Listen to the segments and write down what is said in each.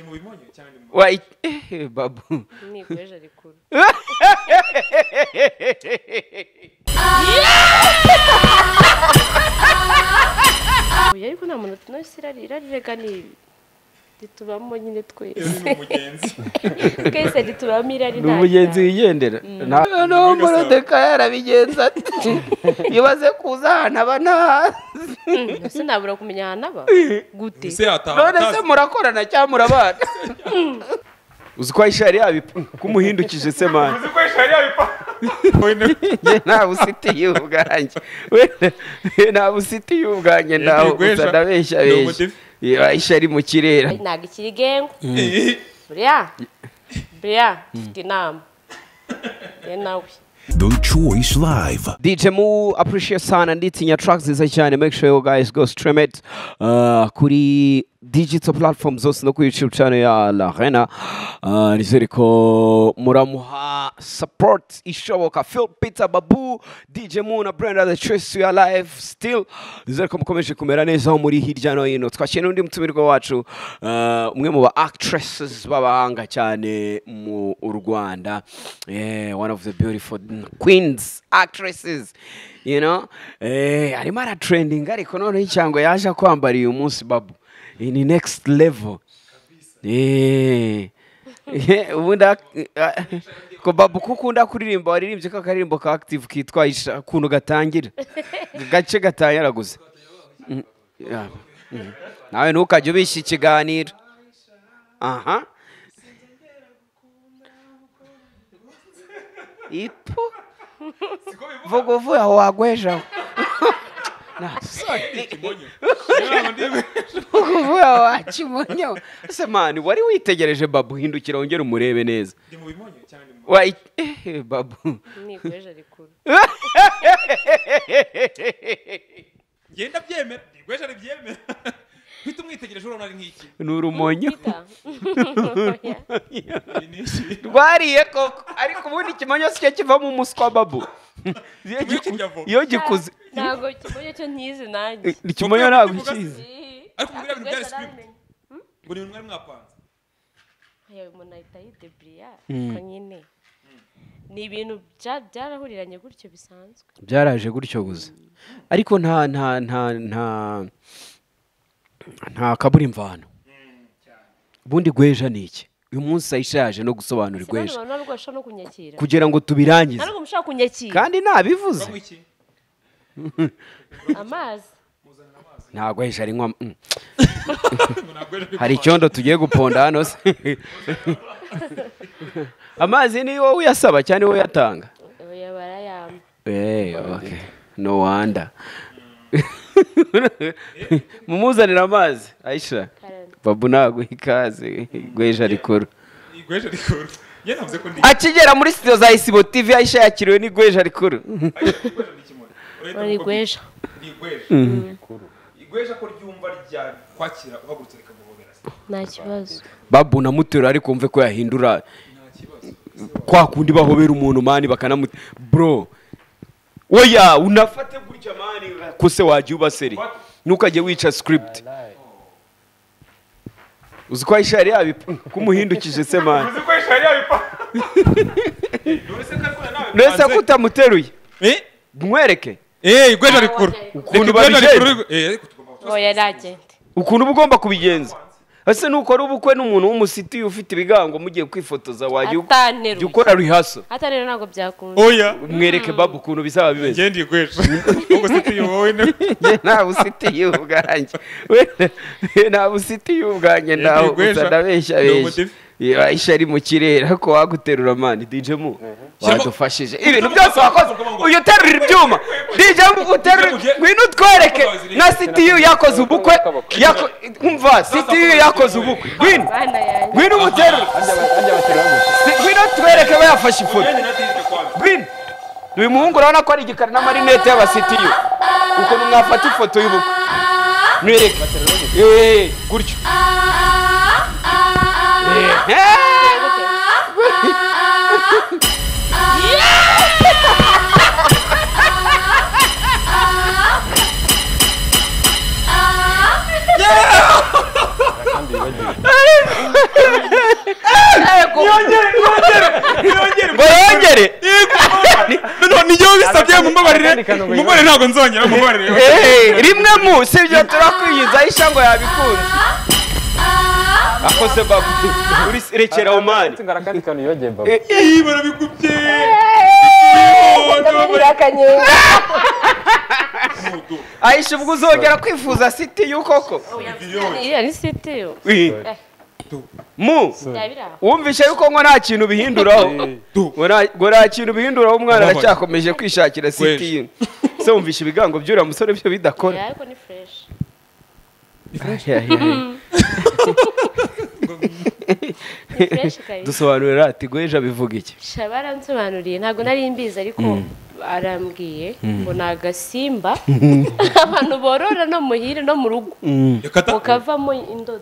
mubimonye cyane mu wayi eh, babu nigweje rikuru Oya, ariko nta muntu tunasi irariraga ni ritubamo nyine Iyo twese ni umugenzi twese ritubamo irari ni umugenzi wigendera noneho Ubundi gasaba. morodekayi arabigenza ati yubaze kuza ahantu aba ntahazi sinabura kumenya ahantu aba gute ese yataha none se atazi murakorana cyangwa murabana uzi ko ayishari yabi kumuhindukije se mani uzi ko ishari yabipanga wenda njye ntawe usitiye ubwanjye wenda ntawe usitiye ubwanjye ntawe gusa ndabeshya beshya ayishari mu kirere ntabwo ikiri gengwa buriya buriya mfite inama ye nawe The Choice Live. DJ mu appreciate sana nditsi nya tracks nziza cyane make sure you guys go stream it uh, kuri digital platform zose no ku YouTube channel ya La Arena uh, nizere ko muramuha support ishoboka Phil Peter Babu DJ mu na Brenda the choice to your life still nizere ko mukomeje kumera neza aho muri hirya no hino twakira n'undi mutumirwa wacu uh, umwe mu ba actresses b'abahanga cyane mu Rwanda yeah, one of the beautiful queens actresses you know eh arimo aratrendinga ariko noneho icyango yaje kwambara uyu munsi babu ni next level eh Eh, ubundi ak- ah, ko babu ko ukunda kuririmba waririmbye ka karirimbo ka active kitwa isha kuntu gatangira gace gatangira gusa Mm, yeah, mm. nawe ntukajye ubishya ikiganiro aha ipo vuga uvuye aho wagwejeho ikimonyo Inama ndi- vuga uvuye aho wakimonyeho ese mani wari witegereje babu hindukira wongere umurebe neza ndi mu bimonyo cyane mu Wayi- eh, babu nigweje rikuru ngenda byemera igweje ribyemera uhita umwitegereje urabona ari nk'iki ni urumonyo Peter. Oya. Iyi ni iki rwariye koko ariko ubundi ikimonyo si cyo kivamo umuswa babu Iyo Ikimonyo giku- kirya vuba. iyo gikuze ntabwo kimonyo cyo ntizi nanjye ikimonyo ntabwo ukizi Ariko buriya bintu byari Ntabwo script. nabimenya. ngo ni mwari mwapanze Aya, umuntu ahita yideburiya ariko nyine ni ibintu bya- byarahuriranye gutyo bisanzwe byaraje gutyo gusa ariko nta nta nta nta nta kabura imvano ubundi gweja ni iki uyu munsi ayishaje no gusobanura igweja sinanura ntabwo bashobora no kunyakira kugira ngo tubirangize ntabwo mushobora kunyakira kandi nabivuze bavuga iki amazi nta gweja ari nywa mm. ngo ntabwo ejo hari icyondo tugiye guponda hano se amazi ni wowe uyasaba cyane wowe uyatanga oya barayampa Eh, okay. no wonder mumuzanire amazi ayisha karani babu ntabwo ikaze gweja rikuru igweje rikuru njye navuze ko ndi akigera muri studio za isibo tv ayisha yakiriwe n'igweja rikuru igweje ni ikimonyo Urahita bari uvuga gweja ngo igweje igweje ko ryumva rya kwakira uhagurutse rikaguhobera se nta kibazo babu na mutero ariko wumve ko yahindura nta kibazo kwa kundi bahobera umuntu mani bakanamu bro oya unafate gutya mani kose wajya ubaseri ntukajye wica script uzi ko ayisha yari yabi kumuhindukije se mani uzi ko ishari yabipanga uretse ko ariko nawe uretse ko utamuteruye Eh? mwereke Eh, igweje rikuru. Ukuntu Reka igweje babijejwe. rikuru- Eh, ariko tugomba gutanga oya nagende ukuntu uba ugomba kubigenza ese nukora ubukwe n'umuntu w'umusitiyu ufite ibigango mugiye kwifotoza wajya u- Ataneruye. jya ukora rihaso atari rero ntabwo byakunda oya mwereke babu ukuntu bizaba bimeze ngende igweje ubwo se tuyobowe ne njye ntawe usitiye ubwanjye Wenda, ntawe usitiye ubwanjye ntawe Igweja. gusa ndabeshya Ni beshya umudive. Iyo ayisha ari mu kirere ariko waguterura mani dj mu Shyiramo- wadufashije ibintu byose wakoze uyu uterura ibyuma dj mu uterura Ujye- ngwino utwereke nka sitiyu yakoze ubukwe yako- umva sitiyu yakoze ubukwe ngwino bana yanjye ngwino umuterure Si- ngwino tubereke we yafashe ifoto ngwino uyu muhungu urabona ko ari igikara n'amarinete y'abasitiyu ukuntu mwafata ifoto y'ubukwe mwereke Eh, gutyo Eh, eh. gute kano ngo umugore ntabwo nzongera umubabarire Eh, rimwe mu sibyo turakwiyinzaho ishango yabikunze akoze babu uri rekera omani tungara kandi kano yongeye babo iyi barabigubye ayisha ubwo uzongera kwifuza siti y'ukoko iriya ni sitiyo mu yaba iri aho wumvishe yuko ngo nta kintu bihinduraho ngo nta- ngo nta kintu bihinduraho umwana Wababaye. aracyakomeje kwishakira siti Weje. ye se wumvishe ibigango by'uriya musore byo bidakora Yeah, ariko ni fureshi ni fureshi kabisa dusobanurira ati gweja bivuga iki sha baransobanuriye ntabwo nari mbizi ariko arambwiye ngo ni agasimba abantu borora no muhire no mu rugo reka ta mukavamo indodo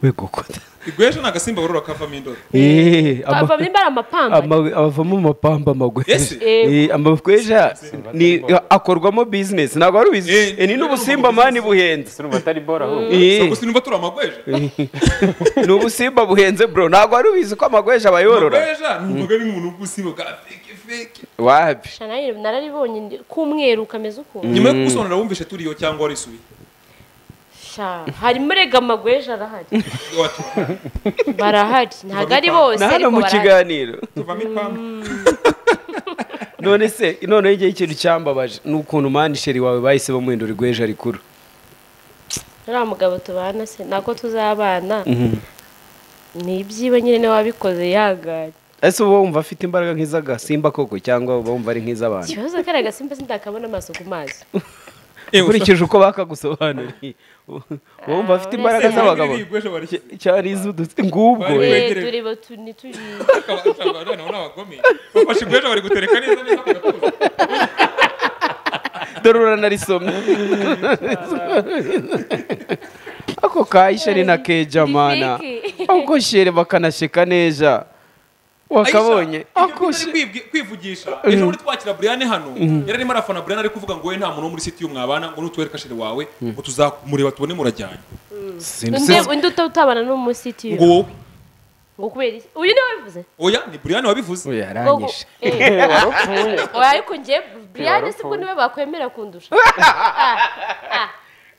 we gukota igwesha ni agasimba borora kavamo indodo Eh, ama- kavamo imbara amapamba ama- abavamo amapamba amagweja Ese? Eh, amagweja ni akorwamo bizinesi ntabwo wari ubizi Eh, Eh, ni n'ubusimba mani buhenze sura batari bora ahubwo Eh, ubwo sinumva turi amagweja ni ubusimba buhenze bro ntabwo wari ubizi ko amagweja bayorora amagweja ni umugore w'umuntu w'ubusimba bwa feke feke wapi sha nayo nararibonye ndi- k'umweru kameze ukuntu nyuma yo kugusobanurira wumvishe turiyo cyangwa warisubiye sha harimo rega amagweja arahari Watu, barahari ntabwo ari bose na hano ariko mu barahari kiganiro tuvamo ipamba none se noneho igihe ikintu cyambabaje ni ukuntu mani sheri wawe bahise bamuhindura igweja rikuru uriya mugabo tubana se nako tuzabana ni ibyiwe nyine niwe wabikoze yanganye ese uba wumva afite imbaraga nk'iz'agasimba koko cyangwa uba wumva ari nk'iz'abantu ikibazo ko ari agasimba sindakabona amaso ku maso ukurikije uko bakagusobanuriye uba wumva afite Ah, imbaraga uretse- z'abagabo Iri gweja warisubiye Cy- cyari iz'udutsi ngubwo Bari- Eh, wegereye. dore batu- ntituri- bafashe igweja bari gutereka neza neza bagakuza. dore uranarisomye ako kayisheri na keja mana Rifiki. ako shere bakanasheka neza wakabonye Aisha, ako ibyo shere bitari kwibwi- kwivugisha ejo muri twakira Brian hano yari arimo arafana Brian ari kuvuga ngo we nta muntu wo muri siti mwabana ngo nutwereka shiri wawe ngo tuzamureba tubone murajyanye undi undi uta- utabana n'umusitiyu ngo wowe ngo kubera iki uyu niwe wabivuze oya ni Brian wabivuze Oya, Ngo gu- aranyishe eh, oya ariko njye brian si bwo niwe bakwemera kundusha Ah, ah.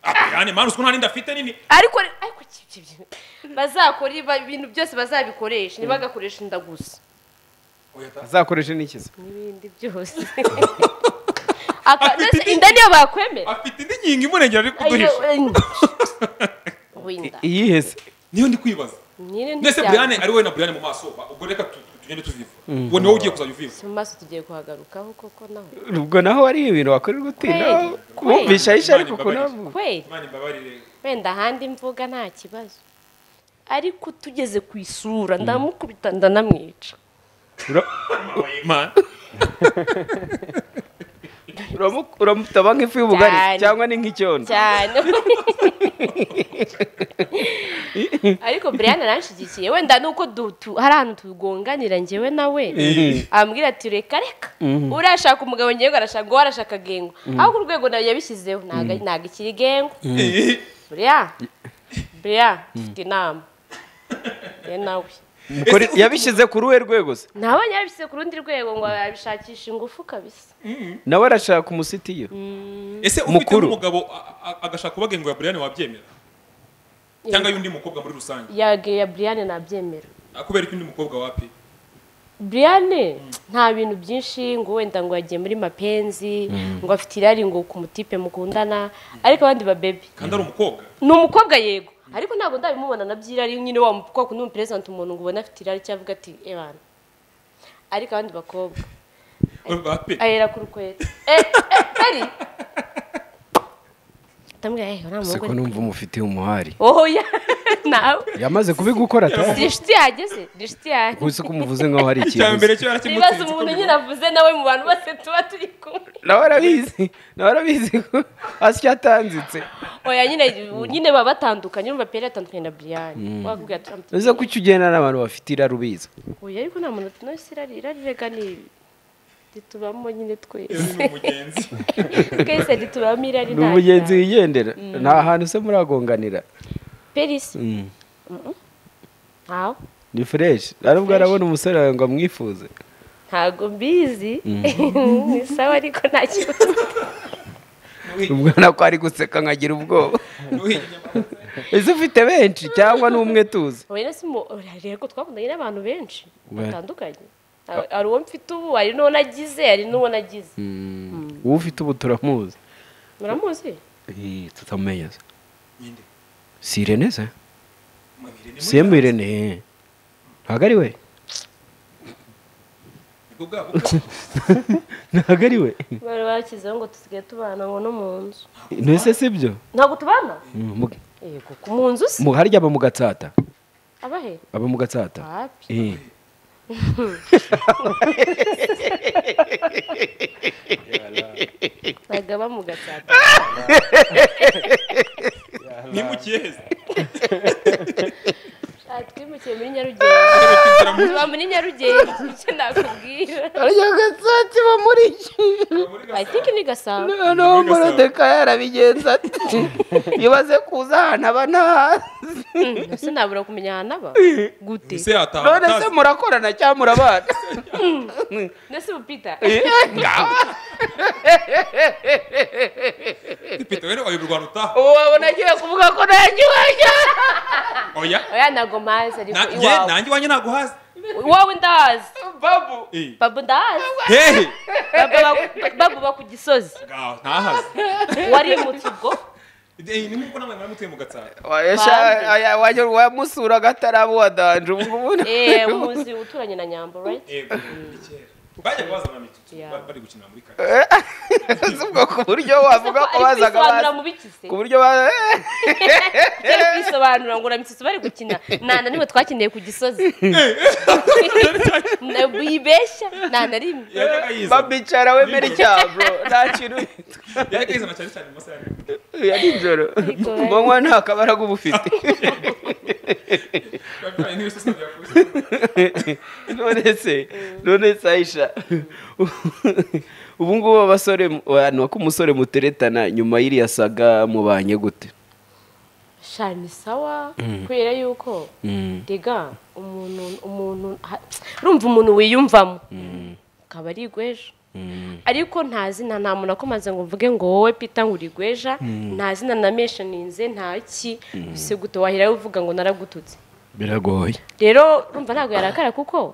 Ah, Brian mana uko nta n'inda afite nini ariko ariko iki- iki- iki- bazakora iba- ibintu byose bazabikoresha ntibagakoresha inda gusa Oya, ta- azakoreshe n'ikiza n'ibindi byose Aka- Afite mbese indi- inda niyo bakwemera afite indi nkingi imurengera ari Ayo, kuduhisha eh, winda iyihese niyo ndi kwibaza nyine mbese ntibyaba- Brian ari wowe na Brian mu maso ba- ubwo reka tu- tu- tugende tuviva uwo ni wowe ugiye kuzajya uviva mu maso tugiye kuhagarukaho koko naho ubwo naho ari ibintu wakorerwa utinda Kweli, kumvisha ayisha ariko Imana kunavuga kweli Imana imbabarire wenda ahandi mvuga nta kibazo ariko tugeze ku isura ndamukubita ndanamwica Imana Uramu- uramutaba nk'ifu y'ubugari Cyane. cyangwa ni nk'icyondo cyane ariko brian aranshigikiye wenda nuko du- tu- hari ahantu tugonganira njyewe nawe ambwira ati reka reka urashaka umugabo ngengo arashaka uwo arashaka gengo ahubwo urwego nawe yabishyizeho ntago ntago ikiri gengo Eh, buriya buriya dufite inama ye nawe Mukore- yabishyize kuri uwe rwego se ntawe yabishyize ku rundi rwego ngo yabishakisha ingufu kabisa nawe arashaka umusitiyo ese ufite Mukuru. n'umugabo a- a- agashaka ubagengo ya Brian wabyemera cyangwa y'undi mukobwa muri rusange yage ya brian nabyemera Ah, kubera ko undi mukobwa wapi brian nta bintu byinshi ngo wenda ngo yagiye muri mapenzi ngo afite irari ngo ku mutipe mukundana ariko abandi babebe kandi ari umukobwa ni umukobwa yego ariko ntabwo ndabimubona na by'irari nyine wa mukobwa ni umuperezida umuntu ngo ubone afite irari cyangwa avuga ati ebana ariko abandi bakobwa bape ahera ku rukweta eh eh peri ndamubwira eh uriya siko mugore numva umufitiye umuhari oho ya nawe yamaze kubigukora si inshuti yageze ni inshuti yanjye gusa ko umuvuze nkaho hari icya mbere cyo ikintu nibaza yarakimutsinze umuntu nyine avuze nawe mu bantu bose tuba turi kumwe nawe arabizi nawe arabizi ko asya atanzitse oya nyine nyine baba batandukanye urumva peri atandukanye na buriyani wakubwira ati uze ko icyo ugenda n'abantu bafite irari ubizi oya ariko nta muntu nawe si irari irari rega ni ritubamo nyine Iyo twese ni umugenzi twese ritubamo irari ni umugenzi wigendera nta hantu se muragonganira peri si ntawe ni fureshi arubwo arabona umusore wawe ngo amwifuze ntago mbizi ni sawa ariko nta kibazo ubwana ko ari guseka nkagira ubwoba ese ufite benshi cyangwa ni umwe tuzi oya si mu rego twakundanye n'abantu benshi Well. batandukanye Ha- hari uwo mfite ubu hari n'uwo nagize hari n'uwo nagize uwo ufite ubu turamuzi muramuzi tutamumenye si irene se si emu irene ntabwo ari we ntabwo ari we bari bashyizeho ngo dusigaye tubana ngo no mu nzu ntese si byo ntabwo tubana Mm, mu- yego ku mu nzu si mu- harya aba mu gatsata abahe aba mu gatsata wapi Eh. bagaba mu gatsata nimukiye heza Ah, twimukiye muri nyarugenge tuba muri nyarugenge icyo nakubwira harya gatsata iba muri i think ni gasabo noneho morodeka yarabigenza ati ibaze kuza ahantu aba ntahazi ese nabura kumenya ahantu aba gute ese yataha none se atazi. murakorana cyangwa murabana nese bupita Peter, wene wayoberwa ahantu utaha ubu wabona agiye kuvuga ko nanjye wajya oya oya ntabwo mpazi ariko Na- ye, iwawe nanjye iwanjye naguhaza iwawe ndahazi babu Eh. babu ndahazi hehe Babu baku- babu ba ku gisozi Ngaho, ntahaze wari mu kigo Eh, ni nk'uko namwe mwari mutuye mu gatsata wayesha Bande. aya- wajya wamusura agatarabu wadanje ubu ngubu ni- eee umuzi uturanye na nyambo right yego ni kera bajya kubazana mitutu Yeah. ba- bari gukina muri kare si ubwo ku buryo wavuga ko ariko bazaga kwisobanura bazi mu bikize ku buryo ba- cyari kwisobanura ngo uramutse bari gukina nta na rimwe twakeneye ku gisozi Na- yibeshya nta na rimwe yajyaga yizana babicara wemera icyaha bro nta kintu yajyaga yizana cyane cyane mu masaha ya nijoro. ya nijoro Ariko ku manywa nta kabaraga uba ufite Bajyanye n'ibisosi byakubise. none se none se ayisha ubu ngubu abasore abantu ko umusore muteretana nyuma y'iriya saga mubanye gute sha ni sawa kubera yuko rega umuntu umuntu ha- urumva umuntu wiyumvamo akaba ari igweja ariko nta zina nta muntu akomaze ngo mvuge ngo wowe pita ngo uri igweja nta zina na meshaninze nta ki si gute waheraho uvuga ngo naragututse biragoye rero urumva ntabwo yarakara kuko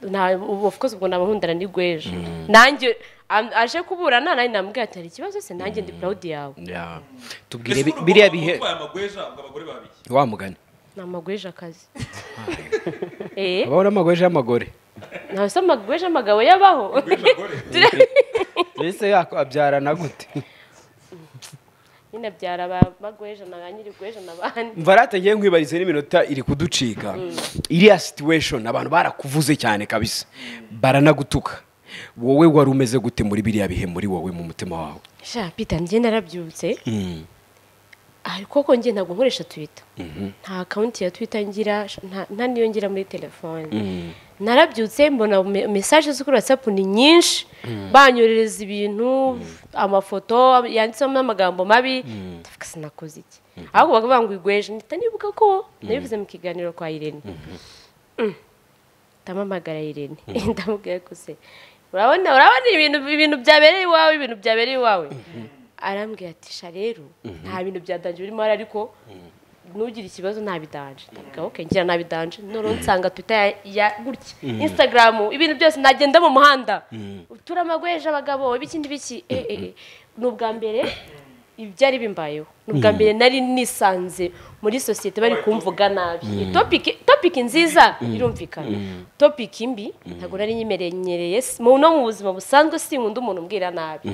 nta- ubu of course ubwo naba nkundana n'igweje nanjye am- aje kuburana nanjye namubwira ati hari ikibazo se nanjye ndi proud yawe tubwire Ese bi- urumva biriya ko bihe utwaye amagweja ubwo abagore babiye wa mugani ni amagweje akazi eh abaho n'amagweje y'amagore ntawe se amagweje amagabo yabaho abagore Ture- mbese yakabyarana gute nyine byara ba- bagweje na ba nyirigweje na bandi mva rata ngiye nkwibariza n'iminota iri kuducika iriya situation abantu barakuvuze cyane kabisa baranagutuka wowe wari umeze gute muri biriya bihe muri wowe mu mutima wawe sha pita njye narabyutse Ah, koko njye ntabwo nkoresha twita nta akawunti ya twita ngira nta- nta niyo ngira muri telefone narabyutse mbona me- mesaje zo kuri watsapu ni nyinshi banyoherereza ibintu amafoto yanditsemo n'amagambo mabi ndavuga sinakoze iki ahubwo bakavuga ngo igweje mpita nibuka ko nabivuze mu kiganiro kwa irene Mm. ndamamagara irene ndamubwira ko se urabona urabona ibintu ibintu byabereye iwawe ibintu byabereye iwawe arambwira ati sha rero nta bintu bya danje birimo hari ariko nugire ikibazo ntabidanje ndavuga okay ngira ntabidanje none nsanga twita ya, ya gutya instagram ibintu byose nagenda mu muhanda turamagweje abagabo ibikindi biki eh eh eh. ni ubwa mbere ibyari bimbayeho ni ubwa mbere nari nisanze muri sosiyete bari kumvuga nabi topiki topiki nziza irumvikana topiki mbi ntabwo nari nyimerenyereye si- mu no mu buzima busanzwe sinkunda umuntu umbwira nabi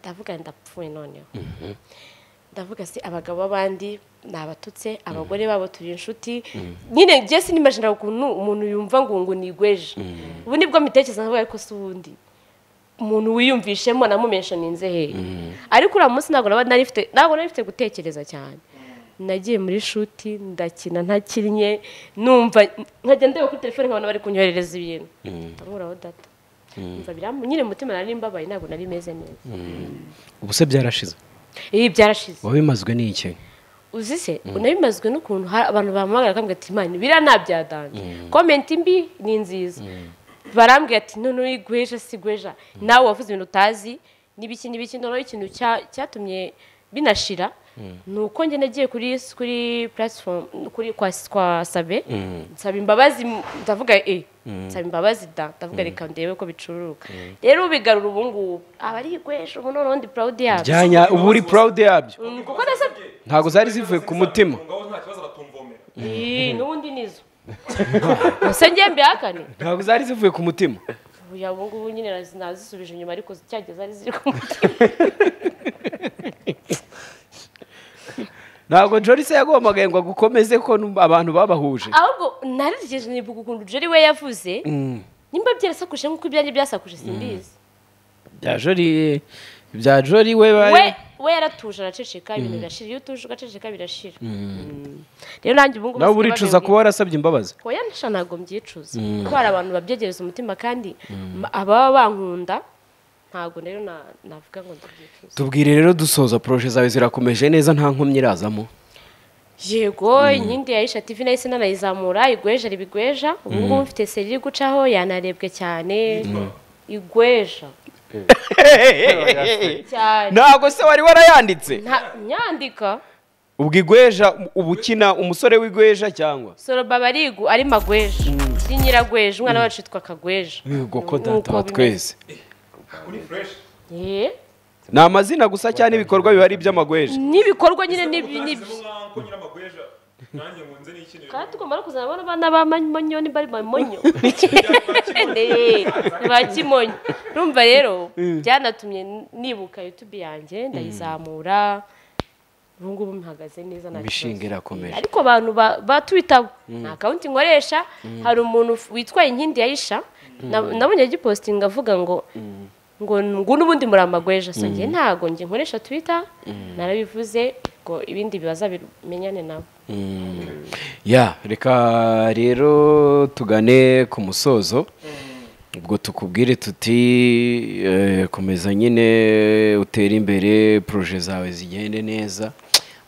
ndavuga nti ndapfuye noneho ndavuga se abagabo b'abandi ni abatutse abagore babo turi inshuti nyine njye sinimajinira ukuntu umuntu yumva ngo ngo nigweje ubu nibwo mitekereza nkavuga ariko si ubundi umuntu wiyumvishemo namumenshoninze he ariko uriya munsi ntabwo naba nari mfite ntabwo nari mfite gutekereza cyane nagiye muri shuti ndakina ntakinnye ndumva nkajya ndeba kuri telefone nkabona bari kunyoherereza ibintu ndamuraho data Numva biramu- nyine mu mutima nari mbabaye ntabwo nari meze neza ubu se byarashize ibi byarashize wabimazwe n'iki uzi se unabimazwe n'ukuntu hari abantu bamuhamagara bakambwira ati imana biriya ntabyadanje komenti mbi ni nziza barambwira ati none uri gweja si gweja nawe wavuze ibintu utazi n'ibiki n'ibiki noneho ikintu cya- cyatumye binashira ni uko njye nagiye kuri kuri platform kuri kwa kwa sabe nsaba imbabazi m- ndavuga e nsaba imbabazi da ndavuga reka ndebe ko bicururuka rero ubigarura ubu ngubu aba ari igweja ubu noneho ndi proud yabyo byanya uba uri purawude yabyo Mm, kuko nasabye ntabwo zari zivuye ku mutima ngaho nta kibazo aratumvomera Ii, n'ubundi nizo ese njye mbihakane ntabwo zari zivuye ku mutima ubu ubu ngubu nyine nazi- nazisubije inyuma ariko zicyajya zari ziri ku mutima ntabwo jorisi yagombagaye ngo agukomeze ko nub- abantu babahuje ahubwo narerekeje nibuka ukuntu jeri we yavuze nimba byarasakuje nk'uko ibyanjye byasakuje simbizi bya jori bya jori we we we yaratuje araceceka ibintu birashira iyo utuje ugaceceka birashira rero nanjye ubu ngubu nawe basigaye uricuza babimbi- kuba warasabye imbabazi oya ntasha ntabwo mbyicuza kuko hari abantu babyegereza umutima kandi ma- ababa bankunda ntabwo rero na- navuga ngo ndabyicuza tubwire rero dusoza poroje zawe zirakomeje neza nta nkomyi irazamo yego inkindi ya isha tv nahise nanayizamura igweja riba igweja ubu ngubu mfite seri iri gucaho yanarebwe cyane igweja cyane ntabwo se wari warayanditse Nta- nyandika ubwo igweja uba ukina umusore w'igweja cyangwa soroba barigu ari magweja ari nyiragweja umwana wacu yitwa kagweja ubwo ko Nuko data wa bimeze. twese uri fresh Eh, ni amazina gusa cyane ibikorwa biba ari iby'amagweja n'ibikorwa nyine nibi- nibyo nibi- nko nyir'amagweja nanjye nkunze n'ikintu kandi tugomba no kuzana abana bana b'amanyo niba ari mamonyo ba kimonyo numva rero byanatumye nibuka youtube yanjye ndayizamura ubu ngubu mpihagaze neza nta kibazo. Imishinga irakomeje. ariko abantu ba- batwitaho nta kawunti nkoresha hari umuntu f- witwa inkindi yayisha nabonye agipositinga avuga ngo ngo ngo n'ubundi muri amagweja so njye ntago njye nkoresha twitter narabivuze ngo ibindi bibaza bimenyane nabo ya reka rero tugane ku musozo ubwo tukubwire tuti eh, komeza nyine utere imbere poroje zawe zigende neza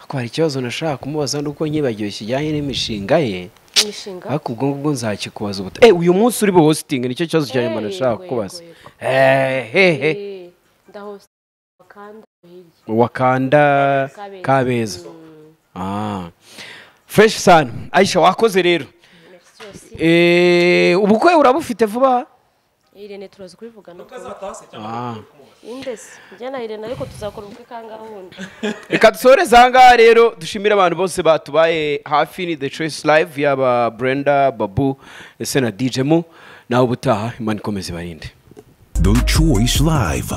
ariko hari ikibazo nashaka kumubaza nuko nkibagiwe kijyanye n'imishinga ye imishinga ariko ubwo ngubwo nzakikubaza ubuta eh uyu munsi uri buhositinga nicyo kibazo cya nyuma Eh, nashaka yego, kukubaza yego, yego. Eh, hehe Eh, ndahose bakanda hirya wakanda Kabeza. kabeza ah fresh sana aisha wakoze rero merci aussi Eh, ubukwe urabufite vuba irene turaza kubivugana atase cyangwa Ah. indesi njye na irene ariko tuzakora ubukwe kangahe wundi reka dusoreze ahangaha rero dushimire abantu bose batubaye hafi ni the choice live yaba brenda babu ndetse na dj mu nawe ubutaha imana ikomeze ibarinde The Choice Live.